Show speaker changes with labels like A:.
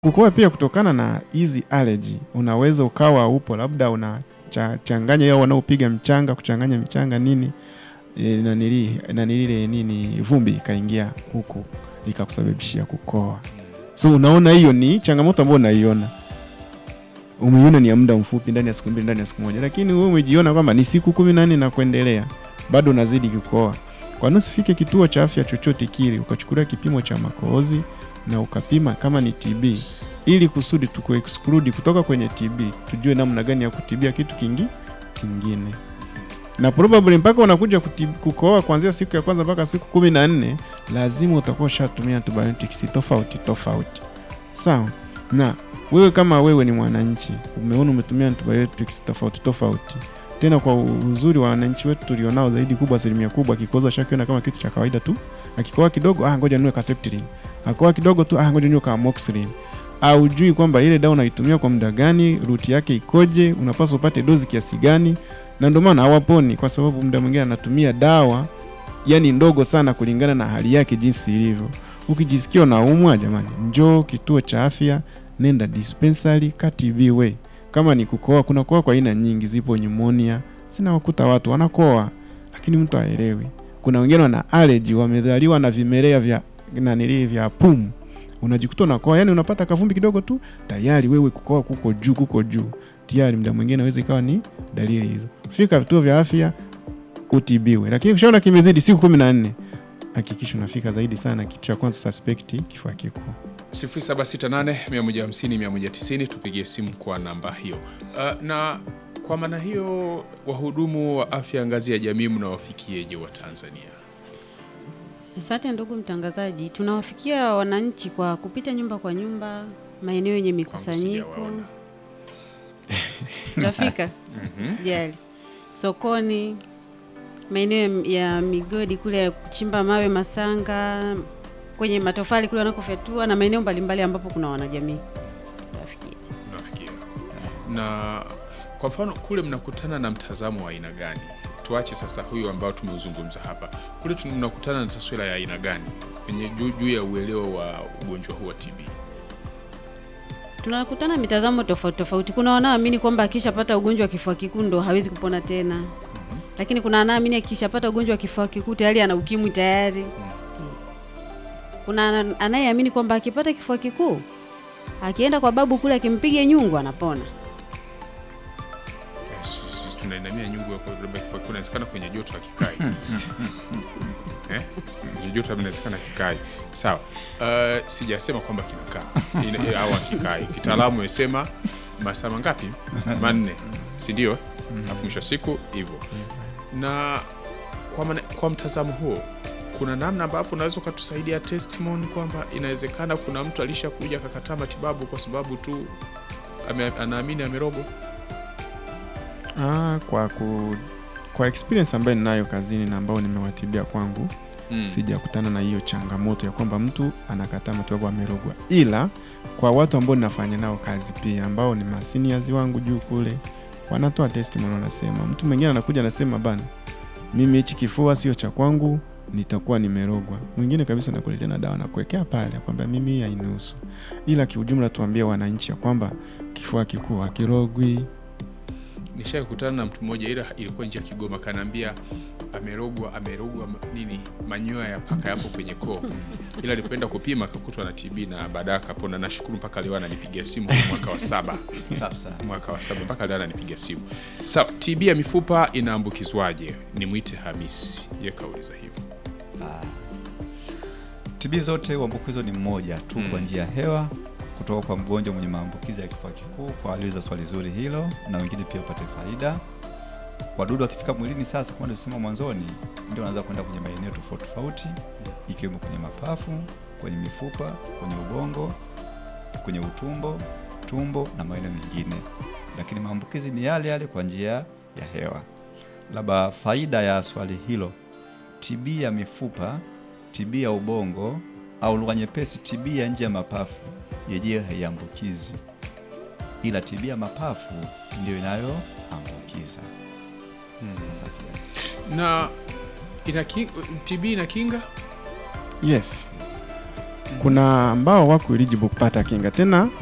A: Kukohoa pia kutokana na hizi allergy, unaweza ukawa upo labda unachanganya yao wanaopiga mchanga, kuchanganya michanga nini e, nanili nanilile nini vumbi ikaingia huku ikakusababishia kukohoa. So unaona hiyo ni changamoto ambayo unaiona, umeiona ni ya muda mfupi, ndani ya siku mbili, ndani ya siku moja, lakini wewe umejiona kwamba ni siku kumi na nne na kuendelea, bado unazidi kukohoa. Kwa nini usifike kituo cha afya chochote kile ukachukulia kipimo cha makohozi na ukapima kama ni TB ili kusudi tuku exclude kutoka kwenye TB, tujue namna gani ya kutibia kitu kingi kingine, na probably mpaka unakuja kutib- kukohoa kuanzia siku ya kwanza mpaka siku kumi na nne lazima utakuwa ushatumia antibiotics tofauti tofauti, sawa. Na wewe kama wewe ni mwananchi, umeona umetumia antibiotics tofauti tofauti, tena kwa uzuri wa wananchi wetu tulionao zaidi kubwa, asilimia kubwa, akikoza shakiona kama kitu cha kawaida tu, akikohoa kidogo, ah, ngoja niwe Herceptin, akikohoa kidogo tu, ah, ngoja niwe Amoxicillin aujui kwamba ile dawa unaitumia kwa muda gani, ruti yake ikoje, unapaswa upate dozi kiasi gani, na ndio maana hawaponi, kwa sababu muda mwingine anatumia dawa yani ndogo sana kulingana na hali yake jinsi ilivyo. Ukijisikia unaumwa, jamani, njoo kituo cha afya, nenda dispensary katibiwe. Kama ni kukoa, kuna koa kwa aina nyingi, zipo pneumonia, sina wakuta watu wanakoa, lakini mtu haelewi. Kuna wengine wana allergy, wamezaliwa na vimelea vya nanili vya pumu unajikuta unakoa, yani unapata kavumbi kidogo tu tayari wewe kukoa kuko juu kuko juu tayari, muda mwingine inaweza ikawa ni dalili hizo. Fika vituo vya afya utibiwe, lakini ukishaona kimezidi siku kumi na nne hakikisha unafika zaidi sana, kitu cha kwanza suspect kifua kikuu.
B: 0768150190 tupigie simu kwa namba hiyo. Uh, na kwa maana hiyo wahudumu wa afya ngazi ya jamii mnawafikieje wa Tanzania?
C: Asante ndugu mtangazaji, tunawafikia wananchi kwa kupita nyumba kwa nyumba, maeneo yenye mikusanyiko.
B: sijawaona.
C: Tutafika, sijali, sokoni, maeneo ya migodi kule ya kuchimba mawe Masanga, kwenye matofali kule wanakofyatua na maeneo mbalimbali ambapo kuna wanajamii tutawafikia.
B: Mnawafikia. Na kwa mfano kule mnakutana na mtazamo wa aina gani? Tuache sasa huyu ambao tumeuzungumza hapa. Kule tuna- mnakutana na taswira ya aina gani kwenye juu juu ya uelewa wa ugonjwa huu wa TB?
C: Tunakutana mitazamo tofauti tofauti. Kuna wanaoamini kwamba akishapata ugonjwa wa kifua kikuu ndo hawezi kupona tena, lakini kuna anaamini akishapata ugonjwa wa kifua kikuu tayari ana ukimwi tayari. Kuna ana- anayeamini kwamba akipata kifua kikuu akienda kwa babu kule akimpiga nyungu anapona.
B: Eh, sisi- sisi tunainamia nyungu ya kwa- labda kifua kikuu inawezekana kwenye joto hakikai. Eh? Kwenye joto labda inawezekana kikai. Sawa. Uh, sijasema kwamba kinakaa Ina- eh, au hakikai. Kitaalamu imesema masaa mangapi? Manne, si ndio? Alafu mwisho wa siku hivyo. Na kwa, maana- kwa mtazamo huo kuna namna ambavyo unaweza ukatusaidia testimony kwamba inawezekana kuna mtu alishakuja akakataa matibabu kwa sababu tu ame, anaamini amerogwa.
A: Ah, kwa ku, kwa experience ambayo ninayo kazini na ambao nimewatibia kwangu
B: Mm.
A: sijakutana na hiyo changamoto ya kwamba mtu anakataa matibabu amerogwa, ila kwa watu ambao ninafanya nao kazi pia ambao ni maseniors wangu juu kule, wanatoa testimony, wanasema mtu mwingine anakuja anasema, bana, mimi hichi kifua sio cha kwangu, nitakuwa nimerogwa. Mwingine kabisa nakuletea na dawa na kuwekea pale kwamba mimi hii hainihusu, ila kiujumla tuambie wananchi ya kwamba kifua kikuu hakirogwi.
B: Nishai kukutana na mtu mmoja, ila ilikuwa nje ya Kigoma, kanaambia amerogwa, amerogwa ma- nini, manyoya ya paka yapo kwenye koo, ila alipoenda kupima akakutwa na TB na baadaye akapona. Nashukuru mpaka leo ananipigia simu kwa mwaka wa saba
D: Safi sana.
B: mwaka wa saba mpaka leo ananipigia simu. Sawa, TB ya mifupa inaambukizwaje? Nimwite Hamisi, ye kauliza hivyo.
D: TB zote uambukizo ni mmoja tu
B: Mm.
D: kwa njia ya hewa kutoka kwa mgonjwa mwenye maambukizi ya kifua kikuu. Kwa waliuliza swali zuri hilo, na wengine pia upate faida. Wadudu wakifika mwilini sasa, kama tulisema mwanzoni, ndio wanaanza kwenda kwenye maeneo tofauti tofauti, ikiwemo kwenye mapafu, kwenye mifupa, kwenye ubongo, kwenye utumbo, tumbo na maeneo mengine, lakini maambukizi ni yale yale kwa njia ya hewa. Labda faida ya swali hilo, TB ya mifupa TB ya ubongo au lugha nyepesi, TB ya nje ya mapafu yenyewe haiambukizi, ila TB ya mapafu ndio inayoambukiza. Asante, yes.
B: Na ina king, TB ina kinga
A: Yes,
D: Yes.
A: kuna ambao wako eligible kupata kinga tena